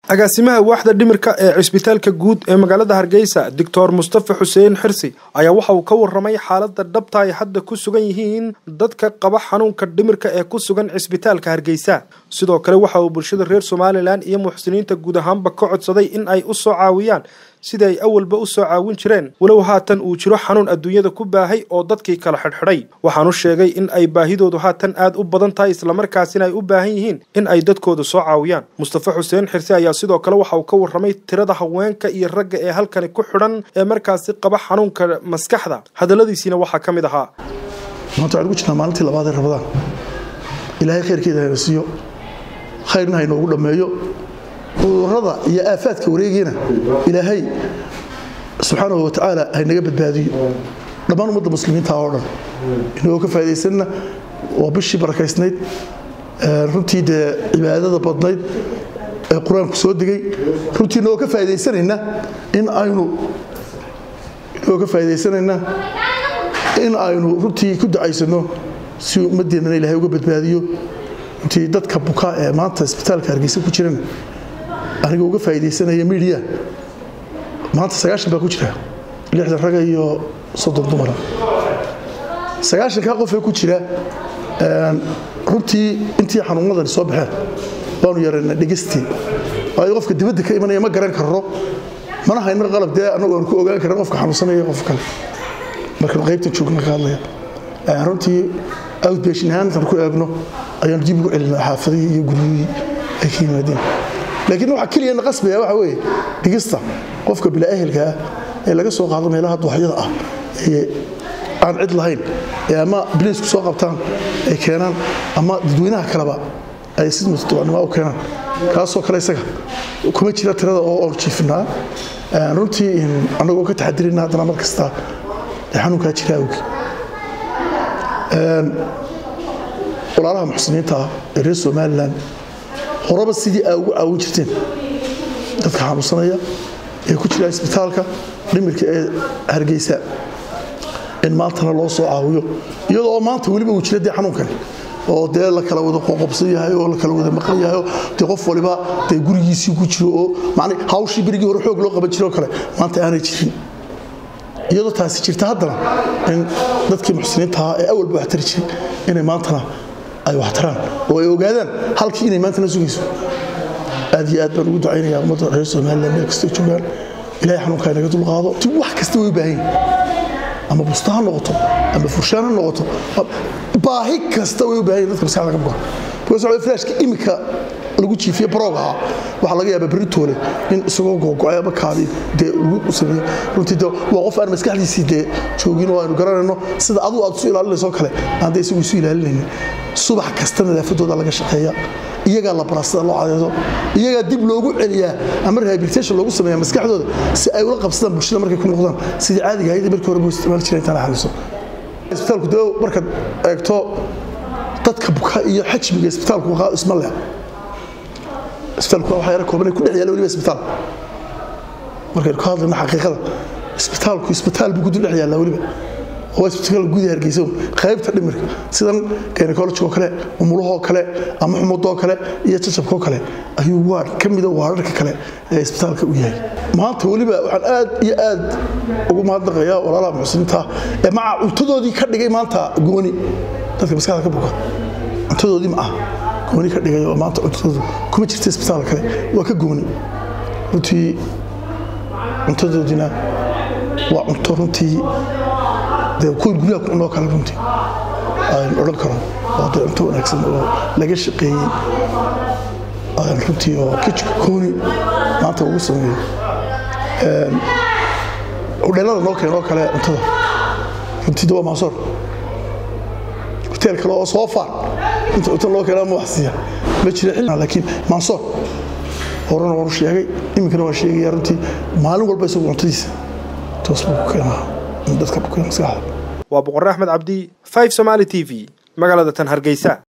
agaasimaha waaxda dhimirka ee cisbitaalka guud ee magaalada hargeysa doctor mustafa xuseen xirsi ayaa waxa uu ka waramay xaalada dhabta ay hadda ku sugan yihiin dadka qaba xanuunka dhimirka ee ku sugan cisbitaalka hargeysa sidoo kale waxa uu bulshada reer somalilan iyo muxsiniinta guud ahaanba ka codsaday in ay u soo caawiyaan sidii ay awalba u soo caawin jireen walow haatan uu jiro xanuun adduunyada ku baahay oo dadkii kala xidhxidhay waxaanu sheegay in ay baahidoodu haatan aad u badan tahay islamarkaasina ay u baahan yihiin in ay dadkooda soo caawiyaan mustafa xuseen xirse ayaa sidoo kale waxa uu ka warramay tirada haweenka iyo ragga ee halkani ku xidhan ee markaasi qaba xanuunka maskaxda hadalladiisiina waxaa ka mid ahaa maanta waxaan ugu jirnaa maalintii labaad ee rabadaan ilaahay khayrkeeda hayna siiyo khayrna haynoogu dhammeeyo cudurrada iyo aafaadka wareegiina ilaahay subxaanahu wa tacaala haynaga badbaadiyo dhammaan ummadda muslimiinta oo dhan inagoo ka faa'idaysanna waa bishii barakaysnayd runtii dee cibaadada badnayd ee qur-aanku soo degay runtii inagoo ka faa'idaysanayna in aynu inagoo ka faa'idaysanayna in aynu runtii ku ducaysano si ummaddeennana ilaahay uga badbaadiyo runtii dadka buka ee maanta isbitaalka hargeysa ku jirana aniga uga faa'idaysanaya midiya maanta sagaashan baa ku jira lixdan raga iyo soddon dumara sagaashankaa qofee ku jira runtii intii xanuunadani soo baxeen waanu yarayna dhegestii waayo qofka dibadda ka imanaya ma garan karro mana hayno qalab dee annagu aanu ku ogaan karin qofka xanuunsanaya qof kale markaan qaybtan joogna ka hadlaya runtii outbashin ahaantan ku eegno ayaanu dib ugu celinaa xaafadihii iyo guryihii ay ka yimaadeen laakiin waxa keliya na qasbaya waxa weeye dhigista qofka bilaa-ehelka ah ee laga soo qaado meelaha duwaxyada ah ee aan cid lahayn ee ama biliisku soo qabtaan ay keenaan ama dadweynaha kaleba ay si mutadawacnimo u keenaan kaasoo kale isaga kuma jira tirada oo oon jiifinaa runtii annagoo ka taxadirina haddana mar kasta ee xanuunkaa jira awgi walaalaha muxsiniinta ah ee reer somalilan horeba sidii aa ugu caawin jirteen dadka xanuunsanaya ee ku jira isbitaalka dhimirka ee hargeysa in maantana loo soo caawiyo iyadoo maanta weliba uu jira dee xanuunkani oo dee la kala wada qoqobsan yahay oo la kala wada maqan yahay dee qof waliba dee gurigiisii ku jiro oo man hawshii berigii hore xoog loo qaban jiro kale maanta aanay jirin iyadoo taasi jirta haddana in dadkii muxsiniintaha ee awalba wax tari jiray inay maantana ay waxtaraan oo ay ogaadaan halkii inay maantana sugayso aad iyo aad baan ugu ducaynayaa ummadda reer somalilan meel kastoo joogaan ilahay xanuunkaa inaga dulqaado ti wax kasta way u baahan yihin ama busta ha noqoto ama furshaan ha noqoto baahi kasta way u baahan yihin dadka maskaxda ka buka because flashka imika lagu jiifiye baroogaha waxaa laga yaabaa beritoole in isagoo googo-ay ama kaadi dee lagu sameeyo runtii de waa qof aan maskaxdiisii dee joogin oo aynu garanayno sida adigu aad isu ilaalinayso kale aan dee isagu isu ilaalinaynin subax kasta nadaafadooda laga shaqeeya iyagaa la baraa sida loo cadeedo iyagaa dib loogu celiyaa ama rehabilitation loogu sameeya maskaxdooda si ay ula qabsadaan bulshada markay ku noqdaan sidii caadiga ahayd markii hore buu isticmaali jiray intaan la xaliso isbitaalku dee markaad eegto dadka buka iyo xajmiga isbitaalku isma leh isbitaalku waa yara kooban ku dhex yaala weliba isbitaal markaynu ka hadlayno xaqiiqada isbitaalku isbitaal buu ku dul dhex yaallaa weliba oo isbitaal gudaha hargeysa qaybta dhimirka sidan gynecologoo kale umulahoo kale ama xumudoo kale iyo jajabkoo kale ayuu waar ka mida waararka kale ee isbitaalka u yahay maanta weliba waxaan aad iyo aad ugu mahadnaqayaa walaalaha muxsiniinta ee maca cuntadoodii ka dhigay maanta gooni dadka maskaxda ka buka cuntadoodii ma ah gooni ka dhigay oo maanta cuntadoodu kuma jirta isbitaal kale waa ka gooni runtii cuntadoodina waa cunto runtii dee kuwa guryaha ku cunoo kale runtii aan odhan karo waa dee cunto wanaagsan oo laga shaqeeyey runtii oo kijka gooni maanta ugu sameeyo hudheelada noo keenoo kale cuntada runtii de waa maasoor hoteel kale oo soo faar inta cunto loo keenaa ma wax siiya ma jira xilli laakiin mansoor horena waanu sheegay iminkana waan sheegaya runtii maalin walba isagu cuntadiisa toos buu ku keenaa dadka ku keena maskaxda waa boqorre axmed cabdi 5 somali t v magaalada tan hargeysa